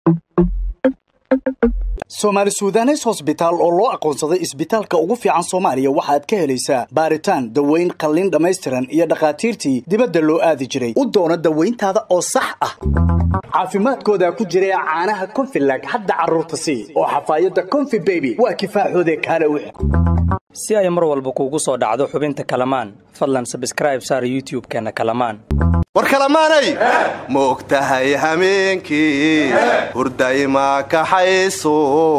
soomaali sudanes hosbitaal oo loo aqoonsaday isbitaalka ugu fiican soomaaliya waxaad ka helaysaa baaritaan daweyn qalliin dhammaystiran iyo dhakhaatiirtii dibadda loo aadi jiray u doono dawayntaada oo sax ah caafimaadkooda ku jira caanaha konfilag hadda carruurta sii oo xafaayadda konfi beby waa kifaaxoode kaale wix si ay mar walba kuugu soo dhacdo xubinta kalamaan fadlan sabskraib saar youtub-keenna kalamaan war kalamaanay ma og tahay hameenkii hurdayma kaxayso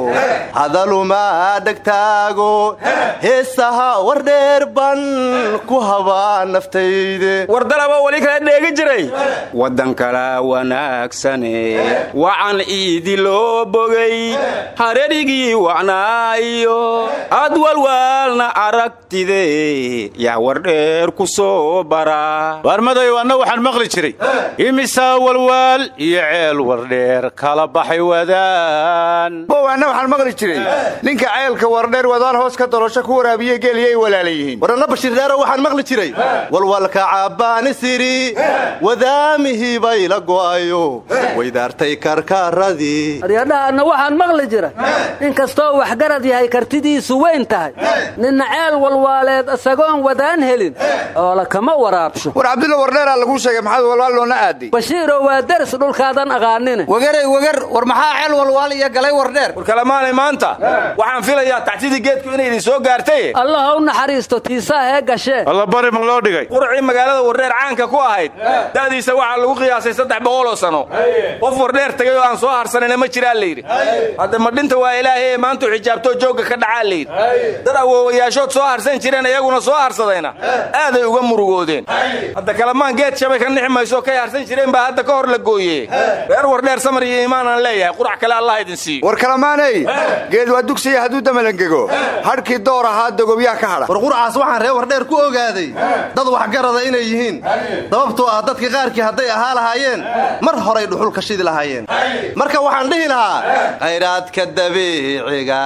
hadaluma dhegtaago heesaha war dheer ban ku habaa naftayde wardalaba weli kala dheegi jiray waddan kala wanaagsane wacan iidi loo bogay hareerigii wacnaayo ad walwaalna aragtide yaa wardheer ku soo bara warmaday anna waxaan maqli jiray imisaa walwaal iyo ceel wardheer kala baxay wadaan bowanna waxaan maqli jiray ninka ceelka wardheer wadaan hoos ka dolosho ku waraabiye geeliyay walaala yihiin waranna bashirdheero waxaan maqli jiray walwalka cabbaani siri wadaamihii bay la go'ayo waydaartay karkaaradii aryadhahanna waxaan maqli jira in kastoo waxgarad yahay kartidiisu weyn tahay ninna ceel walwaaleed isagoon wadaan helin oola kama waraabsho war cabdulla wardheeraa laguu sheegay maxaad walwaal loona aaday bashiiroo waa deris dhulkaadan aqaanine wagarey wagar war maxaa ceel walwaal iyo galay wardheer war kalamaanay maanta waxaan filayaa tactidii geedku inay idin soo gaartay allah u naxariisto tiisaahee gashee allabari ma loo dhigay qurcii magaalada wardheer caanka ku ahayd da'diisa waxaa lagu qiyaasay saddex boqoloo sano qof wardheer tagay oo aan soo harsanayna ma jiraa layidhi hadda madhinta waa ilaahay ee maantuu xijaabtoo joogga ka dhacaa layidhi dad awoowayaashood soo harsan jireen iyaguna soo harsadayna aaday uga murugoodeen hadda kalamaan geed shabay ka nixi mayso kay harsan jireen baa hadda ka hor la gooyey reer wardheer samar iyo iimaanaan leeyahay qurac kale allah idin siiyo war kalamaanay geed waa dugsiya hadduu damalangego hadhkii door ahaa dogobyaa ka hadha war qurcaas waxaan reer wardheer ku ogaaday dad waxgarada inay yihiin sababtoo ah dadka qaarkii hadday ahaa lahaayeen mar horay dhuxul ka shidi lahaayeen marka waxaan dhihi lahaa khayraadka dabiiciga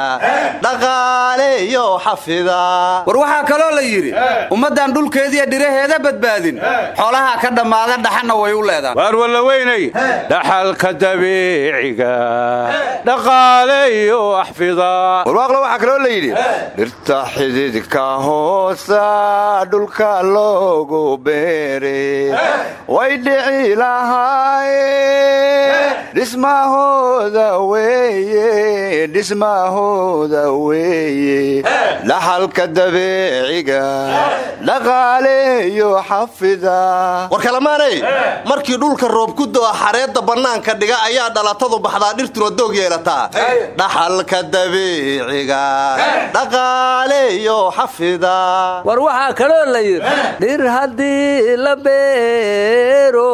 dhaqaaleyo xafida war waxaa kaloo la yidhi ummaddan dhulkeediiyo dhiraheeda badbaadin xoolaha ka dhammaada dhaxanna way u leedaan waar walla weynay dhaxalka dabiiciga dhaqaale iyo axfida warwaaqle waxaa kaloo la yidhi dhirta xididka hoosa dhulka loogu beere way dhici lahaaye dhismahooda weye dhismahooda weeye dhaxalka dabiiciga dhaqaaleeyo xafida war kalamaanay markii dhulka roob ku do'a xareedda bannaanka dhiga ayaa dhalatadu baxdaa dhirtuna doog yeelataa dhaxalka dabiiciga dhaqaaleeyo xafida war waxaa kaloo la yidhi dhir haddii la beero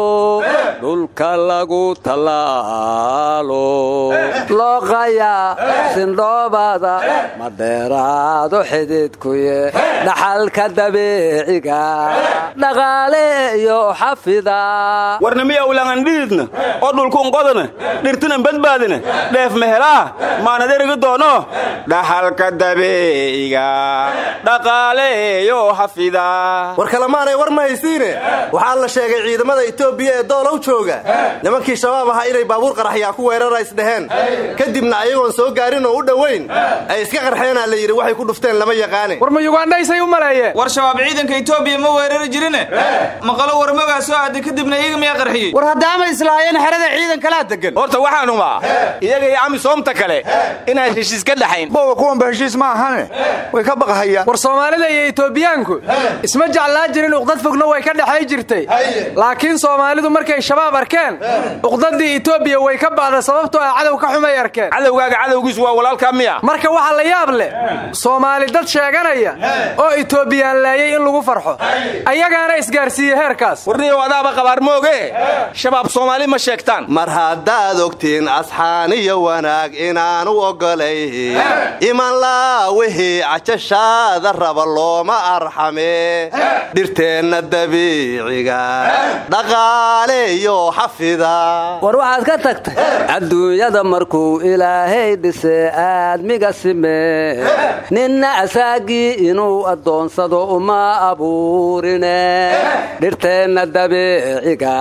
dhulka lagu tallaalo looqayaa sindhoobada ma dheeraado xididkuye dhaxalka dabiiciga dhaqaale iyo xafida warnamiya ulangandhididna oo dhulkuunqodana dhirtinan badbaadina dheef mehelaa maanaderigi doono dhaxalka dabiiciga dhaqaaleeyo xafida war kalamaanay war ma haysiine waxaa la sheegay ciidamada etoobiya ee doolow jooga nimankii shabaab ahaa inay baabuur qaraxyaa ku weerara isdheheen kadibna ayagoon soo gaarin oo u dhowayn ay iska qarxeenaa la yidhi waxay ku dhufteen lama yaqaane war ma yugandhaysay u maleeyeen war shabaab ciidanka etoobiya ma weerari jirine maqalo warmagaa soo aaday kadibna iyaga miyaa qarxiyey war haddaama islaayeen xerada ciidan kalaa degan horta waxaan humaa iyaga iyo amisoomta kale inaan heshiis ka dhaxayn bowa kuwanba heshiis ma ahane way ka baqahayaan war soomaalida iyo etoobiyaanku isma jeclaa jirin uqdad fogna way ka dhexay jirtay laakiin soomaalidu markay shabaab arkeen uqdadii etoobiya way ka ba'da sababtoo ah cadow ka xumay arkeen cadowgaaga cadowgiisu waa walaalkaa miya marka waxaa la yaab leh soomaali dad sheeganaya oo etoobiyaan laayay in lagu farxo ayagaana isgaarsiiye heerkaas warniyow adaaba qabaar mooge shabaab soomaali ma sheegtaan mar haddaad ogtiin asxaaniyo wanaag inaanu oggolay iman laa wixii cajashaada raba looma arxame dhirteenna dabiiciga dhaqaaleeyo dhaqaaleeyo xafida war waxaad ka tagtay adduunyada markuu ilaahay dhise aadmiga simee ninna asaagii inuu addoonsado uma abuurine dhirteenna dabeeciga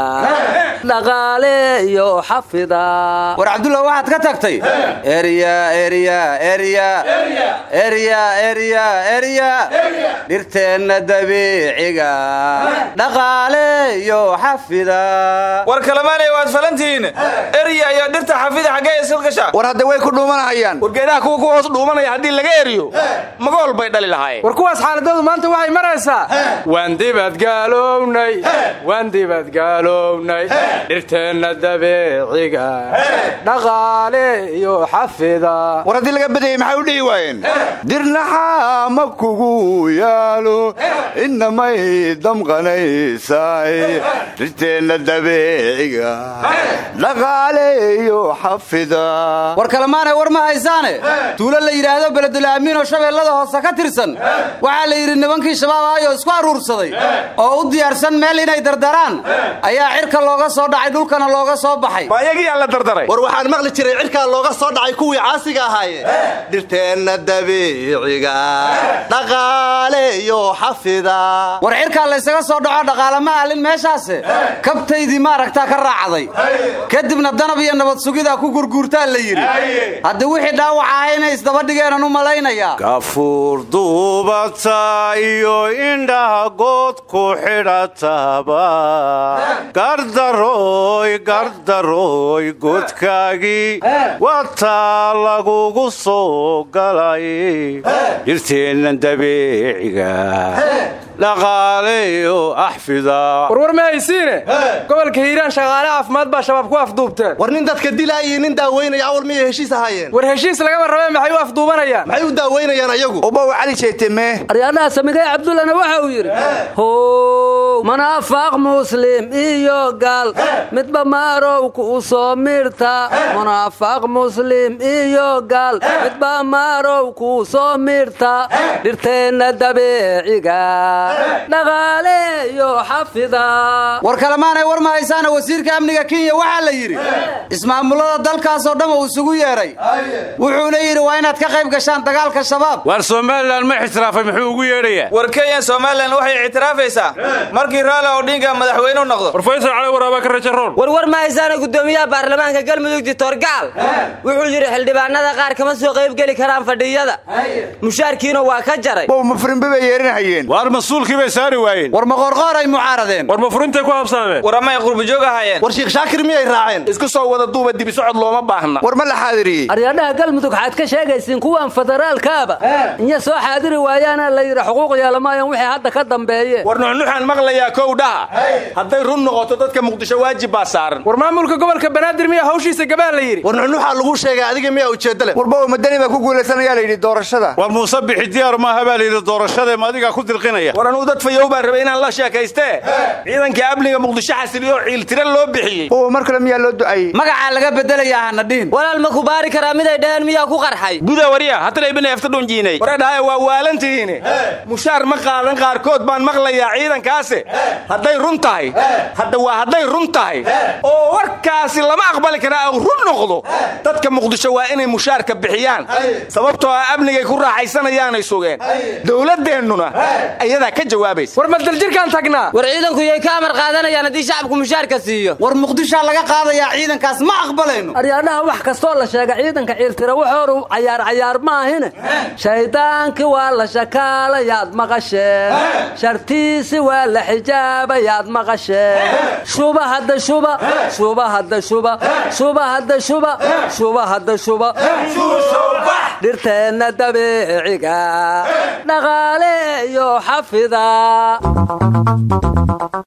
dhaqaaleeyo xafida war cabdulla waxaad ka tagtay erya erya erya erya erya erya dhirteenna dabiiciga dhaqaaleeyo xafida war kalamaanay waad falantihiin erya iyo dhirta xafida xaggee isil gasha war hadda way ku dhuumanahayaan wargeedaha kuwa ku hoos dhuumanaya haddii laga eriyo magool bay dhali lahaayeen war kuwaas xaaladoodu maanta waxay maraysaa waan dibadgaalownay waan dibadgaalownay dhirteenna dabeeciga dhaqaale iyo xafida war haddii laga badayey maxay u dhihi waayeen dirnaxaa ma kugu yaalo innamay damqanaysaay dhirteenna dabeeciga dhaqaaleeyo xafida war kalemaanay war ma haysaane tuulo la yidhaahdo beledulaamiinoo shabeellada hoose ka tirsan waxaa la yidhi nibankii shabaab ahayoo isku aruursaday oo u diyaarsan meel inay dardaraan ayaa cirka looga soo dhacay dhulkana looga soo baxay ma ayagiyaa la dardaray war waxaan maqli jiray cirkaa looga soo dhacay kuwii caasiga ahaaye dhirteenna dabiiciga dhaqaaleeyo xafida war cirkaa laysaga soo dhaco dhaqaalama alin meeshaase kabtaydii maaragtaa ka raacday kadibna danab iyo nabad sugidaa ku gurguurtaa la yidhi haddi wixii dhaawac ahay inay isdabadhigeenan u malaynayaa gafuur duubata iyo indhaha good ku xidhataba gardarooy gardarooy godkaagii wataa lagugu soo galay dhirteenna dabeeciga dhaqaaleyo axfida warwar ma haysiine gobolka hiiraan shaqaale caafimaad baa shabaab ku afduubteen war nin dadka dilaa iyo nin daaweynaya awal miyay heshiis ahaayeen war heshiis lagama rabee maxay u afduubanayaan maxay u daaweynayaan ayagu ubaw cali jeeteme aryaadhaha samigay cabdullana waxa uu yidhi how munaafaaq muslim iyo gaal midba maarow ku soo mirta munaafaaq muslim iyo gaal midba maarow ku soo mirta dhirteenna dabeeciga dhaqaaleeyo xafida war kalemaanay war ma haysaana wasiirka amniga kenya waxaa la yidhi ismaamullada dalkaasoo dhan uu isugu yeedhay wuxuuna yidhi waa inaad ka qayb gashaan dagaalka shabaab waar somalilan ma ixtiraafay muxuu ugu yeedhayaa war kenya somalilan waxay ictiraafaysaa markii raala odhinga madaxweyne u noqdo war faysal cali waraaba ka rajaroon war war ma haysaana gudoomiyaha baarlamaanka galmudug dictor gaal wuxuu yidhi xildhibaanada qaar kama soo qaybgeli karaan fadhiyada mushaarkiina waa ka jaray bow mafrinbe bay yeerinahayeen waar mas-uulkii bay saari waayeen war maqoorqoor ay mucaaradeen war ma furintay ku habsaameen war amay qurbajoog ahaayeen war shiikh shaakir miyay raaceen isku soo wada duuba dibi socod looma baahna war ma la xaadiriyey aryaadhaha galmudug waxaad ka sheegaysiin kuwan federaalkaaba inya soo xaadiri waayaana la yidhi xuquuq yeelamaayaan wixii hadda ka dambeeye war nuxnuxaan maqlayaa kow dhaha hadday run noqoto dadka muqdisho waajib baa saaran war maamulka gobolka banaadir miya hawshiisa gabaa la yidhi war nuxnuxaa lagu sheegay adiga miyaa ujeedale war bow madani baa ku guulaysanayaa la yidhi doorashada war muuse bixi diyaar maaha baa layidhi doorashadee ma adigaa ku dirqinaya war anuu dad fayow baan rabay inaan la sheekaystee ciidanka amniga muqdisho xasiliyo ciiltira loo bixiyey bow mar kale miyaa loo ducayey magacaa laga bedelayaa hana dhihin walaal ma ku baari karaa miday dhaheen miyaa ku qarxay buda warya hatalaybina efta dhunjiinay waradhahaya waa waalantihiine mushaar ma qaadan qaarkood baan maqlayaa ciidankaase hadday run tahay hadda waa hadday run tahay oo warkaasi lama aqbali karaa au run noqdo dadka muqdisho waa inay mushaarka bixiyaan sababtoo ah amnigay ku raaxaysanayaanay sugeen dowladeennuna ayadaa ka jawaabaysa war madaljirkaan tagnaa war ciidanku yay ka amar qaadanayaan haddii shacabku mushaarka siiyo war muqdishaa laga qaadayaa ciidankaas ma aqbalayno aryaadhaha wax kastoo la sheega ciidanka ciiltira waxooru cayaar cayaar maahine shaydaankii waa la shakaalayaad maqasheen shartiisi waa la xijaabayaad maqasheen shuba hadda shuba shuba hadda shuba shuba hadda shuba shuba hadda shuba dhirteenna dabeeciga dhaqaale iyo xafida